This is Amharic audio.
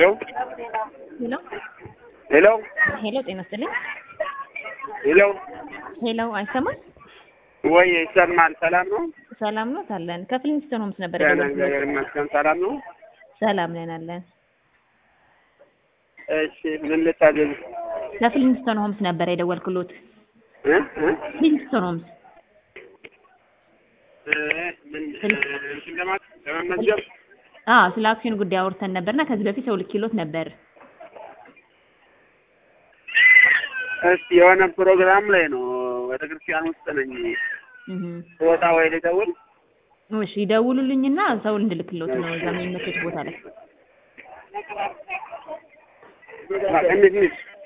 ሄሎ ሄሎ ሄሎ፣ ጤና ይስጥልኝ። ሄሎ ሄሎ፣ አይሰማም? ወይ ይሰማል? ሰላም ነው? ሰላም ነው አለን። ከፍሊንስቶን ሆምስ ነበር ደህና የደወልኩት። እግዚአብሔር ይመስገን። ሰላም ነው? ሰላም ነን አለን። እሺ ምን ልታዘዝ? ከፍሊንስቶን ሆምስ ነበር የደወልኩሎት። እ እ ፍሊንስቶን ሆምስ እ ምን እንትን ለማለት ለመመዝገብ አዎ፣ ስለ አክሲዮን ጉዳይ አውርተን ነበርና ከዚህ በፊት ሰው ልኬሎት ነበር። እስቲ የሆነ ፕሮግራም ላይ ነው ወደ ክርስቲያን ውስጥ ነኝ እህ ወጣ ወይ ልደውል? እሺ፣ ይደውሉልኝና ሰው እንድልክሎት ነው እዛ የሚመቸት ቦታ ላይ እንዴት ነሽ?